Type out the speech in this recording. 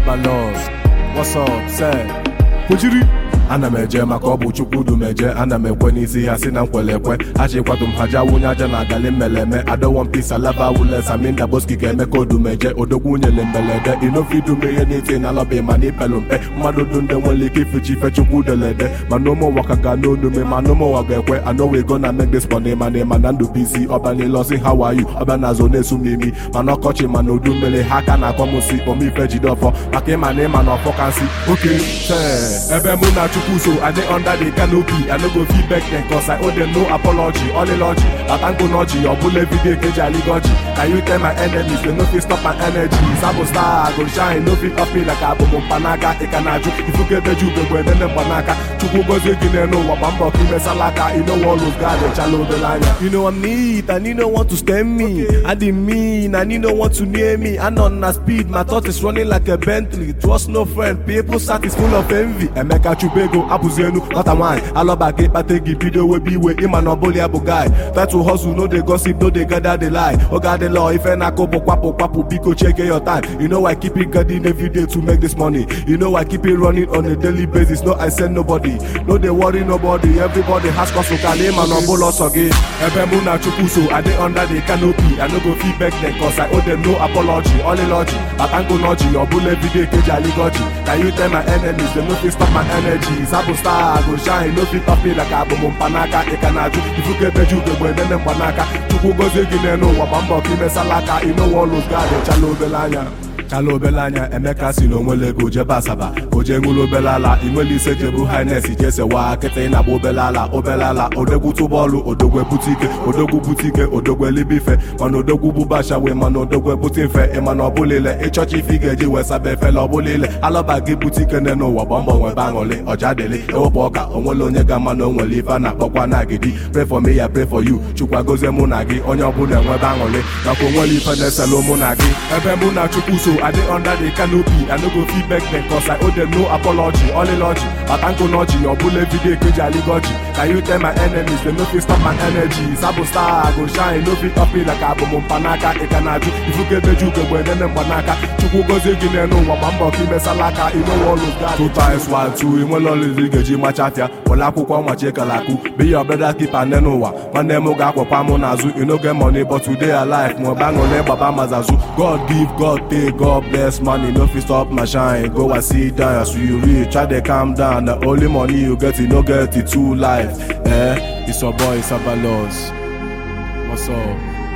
Sabalos What's up, say Kwujiri ana m eje maka ọ bụ chukwu du m eje ana m ekwe n'isi ha si na nkwele ekwe ha chi kwado m ha ja wunye aja na agali mmeleme adọwon pis alaba wules aminda boski ga-eme ka odu m eje odogwu nyele mbelede inofidu m ihe n'iti na alọba ma n'ipelu mpe mmadụ du ndị nwere ike ifichi ife chukwu delede mana ụmụ ụwa ka ga n'onu me mana ụmụ ụwa ga-ekwe anọwego na make this money mana ịma na ndụ bisi ọbanilọsi how are you ọbịa na azụ na-esu m imi mana ọkọchị mana udu mmiri ha ka na-akpọ m si omife jide ọfọ maka ịma na ịma na ọfọ ka nsị oke tee ebe mụ na chukwu so i dey under the canopy i no go fit beg dem cause i owe dem no apology ọlịlọji batango n'ọchị ọbụla ebido ekeji aligoji can you tell my enemies they no fit stop my energy sabụ star i go shine no fit off me like abụmụ mkpanaka ị ka na-ajụ ifugebeji ugegbe edene mgbanaka chukwu gozie gị n'elu ụwa gba mbọ ka imesala aka you know all those guys echala obere anya you know i'm neat and you no want to stem me i dey mean and you no want to near me i nọ na speed my thought is running like a bentley trust no friend people sat is full of envy emeka chubego abụzi enu nwata nwaanyị alọba ka ịkpata gị bido webe iwe ịma na ọbụla ya bụ guy title hustle no dey gossip no dey gather the lie oge adịla ife na-akụ bụ kwapụ kwapụ biko cheke your time you know I keep it garden every day to make this money you know I keep it running on a daily basis no I send nobody no dey worry nobody everybody has hustle ka na ịma na ọbụla ọsọ gị ebe mụ na chukwu so I dey under the canopy I no go fit beg them cause I owe them no apology ọlịlọji batango n'ọchị ọbụla ebido ekeji aligoji can you tell my enemies they no fit stop my energy sabụ star I go shine no fit off me like abụmụ mkpanaka ị ka na-ajụ ifugebeji ugegbe edene mgbanaka chukwu gozie gị n'elu ụwa gba mbọ ka imesala aka inowolu gad echala obele anya chala obele anya emeka si na onwele ego jebe asaba o jee ṅụrụ obele ala inwele ise jebu hines jesewa kịtị na-agba obele ala obele ala odogwu tụbọọlụ odogwu ebute ike odogwu bute ike odogwu elibe ife mana odogwu bụbacha wee mana odogwu ebute mfe ịmana ọbụlile ịchọcha ife ị ga-eji wee saba efela ọbụlile alọba gị bute ike ne n'ụwa gba mbọ nwebe aṅụlị ọja dịlị ewepụ ọka onwele onye ga-ama na onwere ife a na-akpọkwa na agidi pray for me ya pray for you chukwa gozie mụ na gị onye ọbụla enwebe aṅụlị maka onwere ife na-eselụ mụ na gị ebe mụ na chukwu so I dey under the canopy I no go fit beg them cause I owe them no apology ọlịlọji batango n'ọchị ọbụla ebido ekeji aligoji can you tell my enemies they no fit stop my energy sabụ star I go shine no fit off me like abụmụ mkpanaka ị ka na-ajụ ifugebeji ugegbe edene mgbanaka chukwu gozie gị n'elu ụwa gba mbọ ka imesala aka inowolu gad two times one two inwere ọlụzi ị ga-eji machafịa were akwụkwọ machi kalaku be your brother keeper nne n'ụwa nwanne m ga-akwọkwa mụ n'azụ you no get money but today alive ma ọba ṅụle gbaba mazazụ god give god take god bless money no fit stop my shine go and sit down as you reach try dey calm down the only money you get you no get it two life eh it's your boy sabalos what's up